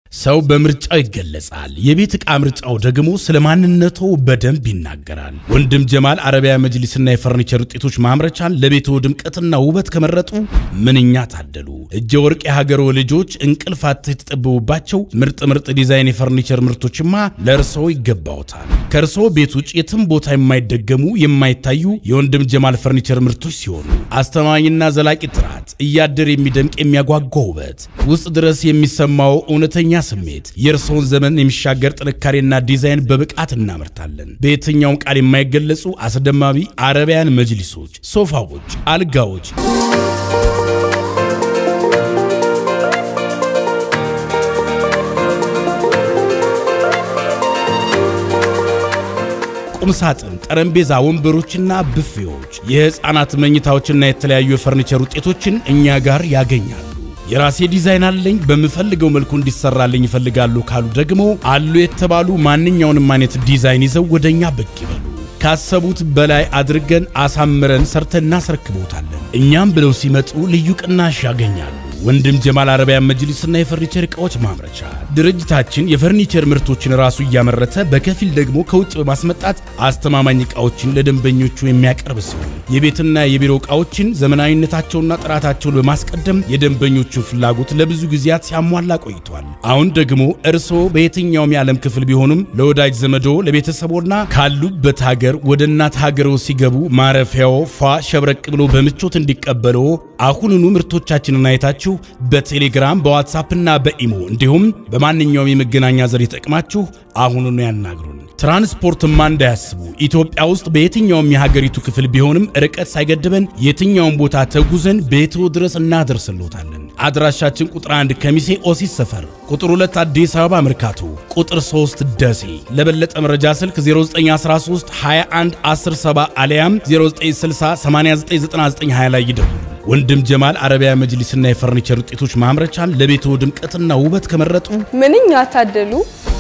ሰው በምርጫው ይገለጻል። የቤት ዕቃ ምርጫው ደግሞ ስለ ማንነቱ በደንብ ይናገራል። ወንድም ጀማል አረቢያ መጅሊስና የፈርኒቸር ውጤቶች ማምረቻን ለቤቶ ድምቀትና ውበት ከመረጡ ምንኛ ታደሉ። እጀ ወርቅ የሀገሮ ልጆች እንቅልፍ አጥተው የተጠበቡባቸው ምርጥ ምርጥ ዲዛይን የፈርኒቸር ምርቶችማ ለእርስዎ ይገባዎታል። ከእርስዎ ቤት ውጭ የትም ቦታ የማይደገሙ የማይታዩ የወንድም ጀማል ፈርኒቸር ምርቶች ሲሆኑ አስተማማኝና ዘላቂ ጥራት፣ እያደር የሚደምቅ የሚያጓጓ ውበት፣ ውስጥ ድረስ የሚሰማው እውነተኛ ስሜት የእርስዎን ዘመን የሚሻገር ጥንካሬና ዲዛይን በብቃት እናመርታለን። በየትኛውም ቃል የማይገለጹ አስደማሚ አረቢያን መጅሊሶች፣ ሶፋዎች፣ አልጋዎች ቁም ሳጥን፣ ጠረጴዛ፣ ወንበሮችና ብፌዎች፣ የሕፃናት መኝታዎችና የተለያዩ የፈርኒቸር ውጤቶችን እኛ ጋር ያገኛሉ። የራሴ ዲዛይን አለኝ በምፈልገው መልኩ እንዲሰራልኝ ይፈልጋሉ ካሉ ደግሞ አሉ የተባሉ ማንኛውንም አይነት ዲዛይን ይዘው ወደኛ ብቅ ይበሉ። ካሰቡት በላይ አድርገን አሳምረን ሰርተን እናስረክቦታለን። እኛም ብለው ሲመጡ ልዩ ቅናሽ ያገኛሉ። ወንድም ጀማል አረቢያን መጅሊስና የፈርኒቸር ዕቃዎች ማምረቻ ድርጅታችን የፈርኒቸር ምርቶችን ራሱ እያመረተ በከፊል ደግሞ ከውጭ በማስመጣት አስተማማኝ ዕቃዎችን ለደንበኞቹ የሚያቀርብ ሲሆን የቤትና የቢሮ ዕቃዎችን ዘመናዊነታቸውና ጥራታቸውን በማስቀደም የደንበኞቹን ፍላጎት ለብዙ ጊዜያት ሲያሟላ ቆይቷል። አሁን ደግሞ እርስዎ በየትኛውም የዓለም ክፍል ቢሆኑም ለወዳጅ ዘመዶ ለቤተሰቦና ካሉበት ሀገር ወደ እናት ሀገሮ ሲገቡ ማረፊያው ፏ ሸብረቅ ብሎ በምቾት እንዲቀበለው አሁኑኑ ምርቶቻችንን አይታችሁ በቴሌግራም በዋትሳፕና በኢሞ እንዲሁም በማንኛውም የመገናኛ ዘዴ ተጠቅማችሁ አሁኑኑ ያናግሩን። ትራንስፖርትማ እንዳያስቡ። ኢትዮጵያ ውስጥ በየትኛውም የሀገሪቱ ክፍል ቢሆንም ርቀት ሳይገድበን የትኛውም ቦታ ተጉዘን ቤትዎ ድረስ እናደርስሎታለን። አድራሻችን ቁጥር 1 ከሚሴ ኦሲስ ሰፈር፣ ቁጥር 2 አዲስ አበባ መርካቶ፣ ቁጥር 3 ደሴ። ለበለጠ መረጃ ስልክ 0913 21 107 አሊያም 0960 899920 ላይ ይደውሉ። ወንድም ጀማል አረቢያ መጅሊስና የፈርኒቸር ውጤቶች ማምረቻን ለቤትዎ ድምቀትና ውበት ከመረጡ ምንኛ ታደሉ!